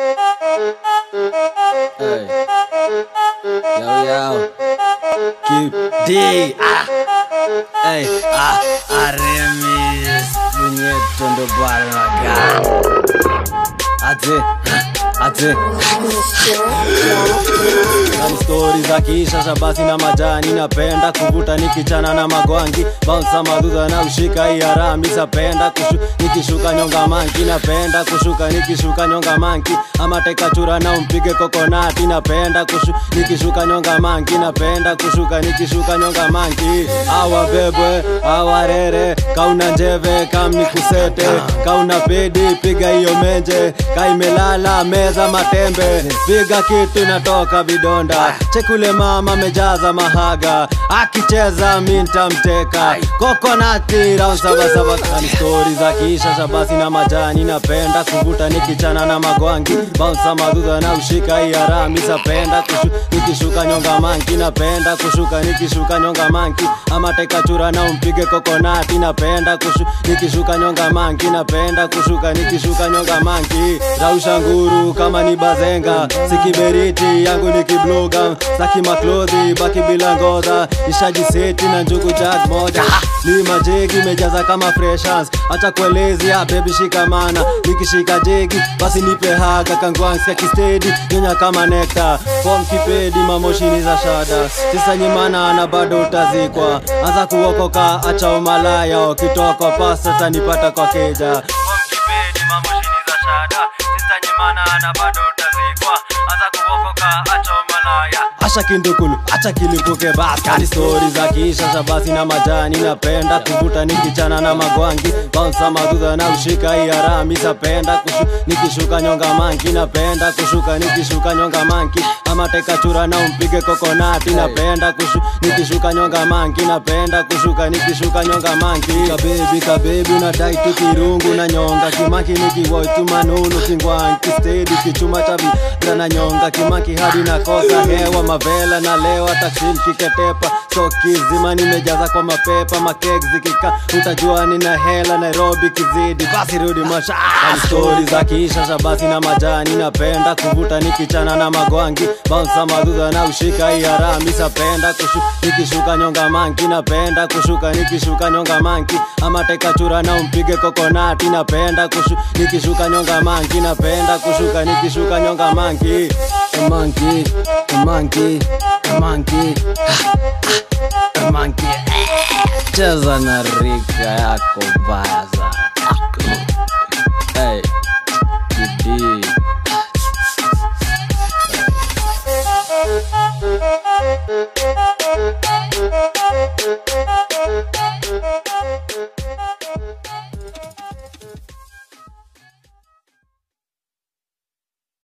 Hey. Yo, yo. Keep D. Ah. Hey. Ah. Aremis. Punyeto ndo baraga. Ate. Ate. Kama stori za kishasha basi na majani napenda kuvuta nikichana na magwangi bounsa madudha na ushika iarami sapenda kushu, nikishuka nyonga manki napenda kushuka nikishuka nyonga manki ama tekachura na umpige kokonati napenda kushu, nikishuka nyonga manki napenda kushuka nikishuka nyonga manki awa bebwe awarere kauna njeve kamni kusete kauna pedi piga hiyo menje kaimelala meza matembe piga kitu inatoka vidonda chekule mama mejaza mahaga akicheza mintamteka kokonati rausabasabakani stori za kiishasha basi na majani napenda kuvuta nikichana na magwangi baunsa madudha na ushika iarami sapenda kushu, nikishuka nyonga manki napenda kushuka nikishuka nyonga manki ama tekachura na umpige kokonati napenda kushu, nikishuka nyonga manki napenda kushuka nikishuka nyonga manki rausha nguru kama ni bazenga sikiberiti yangu ni kibloga saki maklodhi baki bila ngodha ishajiseti na njugu jag moja ni majegi mejaza kama freshans acha kuelezea bebi shikamana nikishika jegi basi nipe haga kangwangsia kistedi nyonya kama nekta fom kipedi mamoshini za shada sisa nyimana na bado utazikwa anza kuokoka acha umalaya ukitoka pasta tanipata kwa keja Fom kipedi mamoshini za shada sisa nyimana na bado utazikwa anza kuokoka acha umalaya asha kindukulu acha kilipuke basi kani stori za kiishasha basi na majani napenda kuvuta nikichana na magwangi bounsa madudha na ushika iarami sapenda kushu, nikishuka nyonga manki napenda kushuka nikishuka nyonga manki ama tekachura na umpige kokonati napenda kushu, nikishuka nyonga manki napenda kushuka nikishuka nyonga manki kabebi kabebi unadai tu kirungu na nyonga kimaki nikiwoitu manunu kingwanki stedi kichuma chavi na nyonga kimaki hadi nakosa hewa mavela na lewa taksim kiketepa soki zima nimejaza kwa mapepa makek zikika utajua nina hela nairobi kizidi basi rudi masha stori za kiishasha basi na majani napenda kuvuta nikichana na magwangi bounsa madudha na ushika iarami sapenda kushu nikishuka nyonga manki napenda kushuka nikishuka nyonga manki ama tekachura na umpige kokonati napenda kushu nikishuka nyonga manki napenda kushuka nikishuka nyonga manki A monkey, a monkey, a monkey, a monkey. Cheza na rika yako baya sana. Hey, Kidi. Thank you.